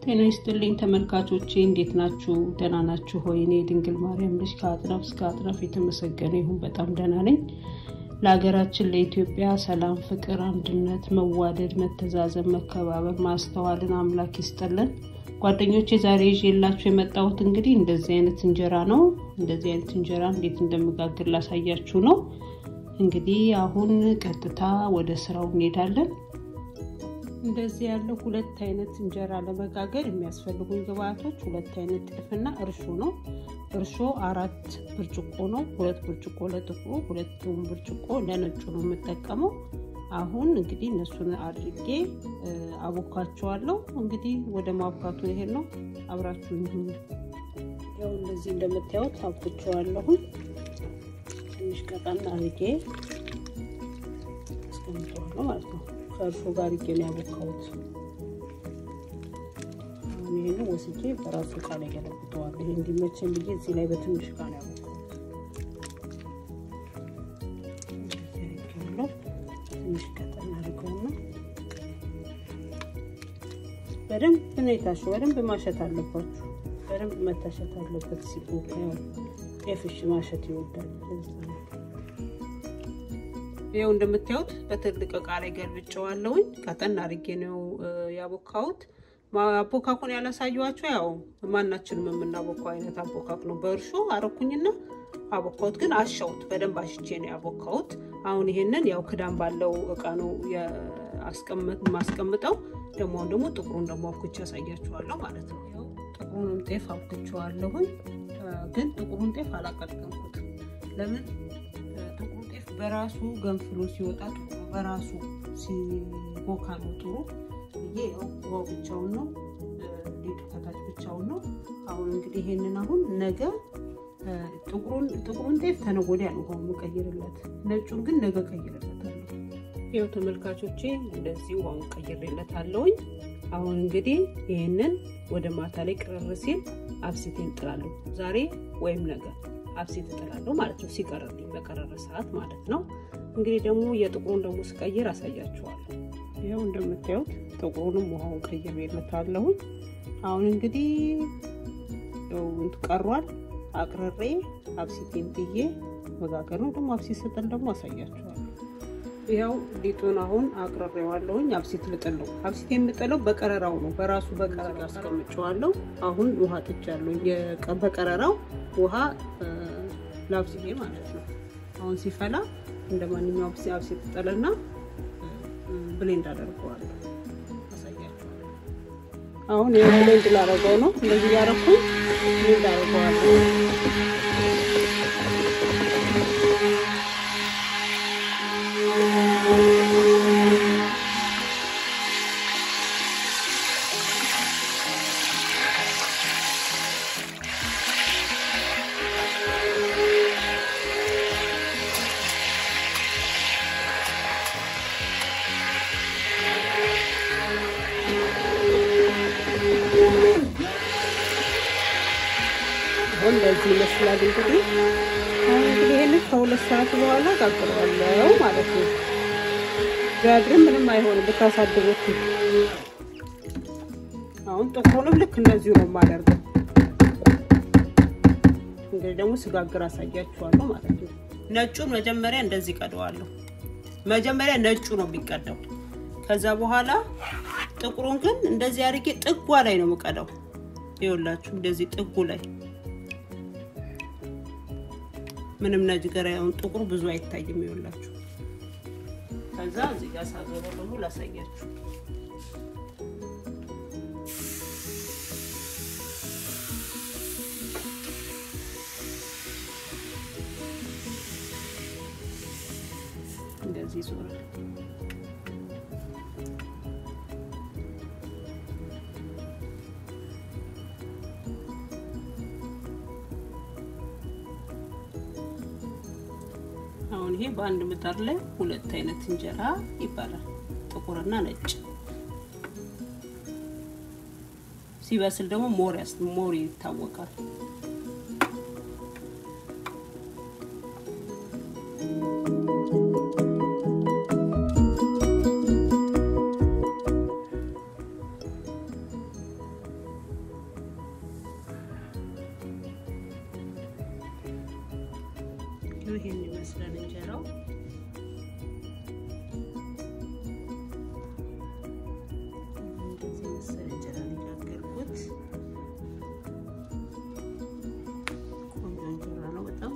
ጤና ይስጥልኝ ተመልካቾቼ፣ እንዴት ናችሁ? ደህና ናችሁ ሆይ? እኔ ድንግል ማርያም ልጅ ከአጥራፍ እስከ አጥራፍ የተመሰገነ ይሁን በጣም ደህና ነኝ። ለሀገራችን ለኢትዮጵያ ሰላም፣ ፍቅር፣ አንድነት፣ መዋደድ፣ መተዛዘብ፣ መከባበር፣ ማስተዋልን አምላክ ይስጠልን። ጓደኞቼ ዛሬ ይዤላችሁ የመጣሁት እንግዲህ እንደዚህ አይነት እንጀራ ነው። እንደዚህ አይነት እንጀራ እንዴት እንደምጋግር ላሳያችሁ ነው። እንግዲህ አሁን ቀጥታ ወደ ስራው እንሄዳለን። እንደዚህ ያለው ሁለት አይነት እንጀራ ለመጋገር የሚያስፈልጉኝ ግብአቶች ሁለት አይነት ጤፍና እርሾ ነው። እርሾ አራት ብርጭቆ ነው። ሁለት ብርጭቆ ለጥቁሩ፣ ሁለቱም ብርጭቆ ለነጩ ነው የምጠቀመው። አሁን እንግዲህ እነሱን አድርጌ አቦካቸዋለሁ። እንግዲህ ወደ ማብካቱ ይሄድ ነው። አብራችሁ ይሁን። ያው እንደዚህ እንደምታዩት አብኩቸዋለሁኝ። ትንሽ ቀጠን አድርጌ አስቀምጠዋለሁ ማለት ነው። ከእርሾ ጋር አድርጌ ነው ያቦካሁት። አሁን ይሄንን ወስጄ በራሱ እቃ ላይ ገለብጠዋለሁ። ይሄ እንዲመቸን ብዬ እዚህ ላይ በትንሽ እቃ ነው ያቦካሁት። ትንሽ ቀጠን አድርገውና በደንብ ነው የታሸው። በደንብ ማሸት አለባችሁ። በደንብ መታሸት አለበት። ሲቦካ ያው ጤፍሽ ማሸት ይወዳል። ይኸው እንደምታዩት በትልቅ እቃ ላይ ገልብጨዋለሁኝ። ቀጠን አድርጌ ነው ያቦካሁት። አቦካኩን ያላሳየኋቸው ያው ማናችንም የምናቦካው አይነት አቦካክ ነው። በእርሾ አረኩኝና አቦካሁት፣ ግን አሻውት በደንብ አሽቼ ነው ያቦካሁት። አሁን ይሄንን ያው ክዳን ባለው እቃ ነው ማስቀምጠው። ደግሞ አሁን ደግሞ ጥቁሩን ደግሞ አብኩቼ ያሳያችኋለሁ ማለት ነው። ያው ጥቁሩንም ጤፍ አብኩቼዋለሁኝ፣ ግን ጥቁሩን ጤፍ አላቀጥቀምኩትም። ለምን ጥቁሩ ጤፍ በራሱ ገንፍሎ ሲወጣ ጥቁሩ በራሱ ሲቦካ ነው ጥሩ ብዬ ያው ውሃው ብቻውን ነው ሊጡ ከታች ብቻውን ነው። አሁን እንግዲህ ይሄንን አሁን ነገ ጥቁሩን ጤፍ ተነገ ወዲያ ነው ውሃውን የምቀይርለት፣ ነጩን ግን ነገ ቀይርለታለሁ። ይኸው ተመልካቾቼ እንደዚህ ውሃውን ቀይሬለታለሁኝ። አሁን እንግዲህ ይሄንን ወደ ማታ ላይ ቅርር ሲል አብሲቴን እጥላለሁ። ዛሬ ወይም ነገ አብሲት እጥላለሁ ማለት ነው። ሲቀርልኝ በቀረረ ሰዓት ማለት ነው። እንግዲህ ደግሞ የጥቁሩን ደግሞ ስቀይር አሳያችኋለሁ። ይኸው እንደምታዩት ጥቁሩንም ውሃውን ቀይሬለታለሁኝ። አሁን እንግዲህ ቀሯል አቅርሬ አብሲቴን ጥዬ መጋገር ነው። ደግሞ አብሲት ስጥል ደግሞ አሳያችኋለሁ። ያው ሊጡን አሁን አቅርሬዋለሁኝ። አብሲት ልጥል ነው። አብሲት የምጥለው በቀረራው ነው። በራሱ በቀረራ አስቀምጨዋለሁ። አሁን ውሃ ጥቻለሁ። በቀረራው ውሃ ላብስዬ ማለት ነው። አሁን ሲፈላ እንደ ማንኛውም አብሲት ጥልና ብሌንድ አደርገዋለሁ። አሳያችኋለሁ። አሁን ብሌንድ ላደርገው ነው። እንደዚህ ያደረኩ ብሌንድ አደርገዋለሁ። እንደዚህ ይመስላል። እንግዲህ አሁን እንግዲህ ይሄንን ከሁለት ሰዓት በኋላ ጋግረዋለሁ ማለት ነው። ቢያድርም ምንም አይሆንም ብታሳድሩት። አሁን ጥቁሩንም ልክ እንደዚሁ ነው የማደርገው። እንግዲህ ደግሞ ስጋግር አሳያችኋለሁ ማለት ነው። ነጩን መጀመሪያ እንደዚህ ቀደዋለሁ። መጀመሪያ ነጩ ነው የሚቀደው። ከዛ በኋላ ጥቁሩን ግን እንደዚህ አድርጌ ጥጓ ላይ ነው የምቀደው። ይኸውላችሁ እንደዚህ ጥጉ ላይ ምንም ነገር ያውን ጥቁሩ ብዙ አይታይም። ይኸውላችሁ ከዛ እዚህ ጋር ሳዞረው ደግሞ ላሳያችሁ። እንደዚህ ዞራል። አሁን ይሄ በአንድ ምጣድ ላይ ሁለት አይነት እንጀራ ይባላል፣ ጥቁርና ነጭ። ሲበስል ደግሞ ሞር ያስ ሞር ይታወቃል። ይኸው ይሄን ይመስላል እንጀራው። እንደዚህ መሰለ እንጀራ የጋገርኩት ቆንጆ እንጀራ ነው በጣም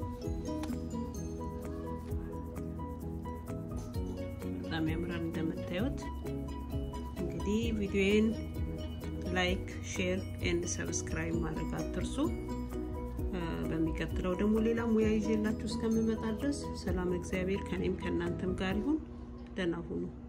በጣም ያምራል እንደምታዩት። እንግዲህ ቪዲዮዬን ላይክ፣ ሼር ኤንድ ሰብስክራይብ ማድረግ አትርሱ። በሚቀጥለው ደግሞ ሌላ ሙያ ይዤላችሁ እስከምመጣ ድረስ ሰላም፣ እግዚአብሔር ከኔም ከእናንተም ጋር ይሁን። ደህና ሁኑ።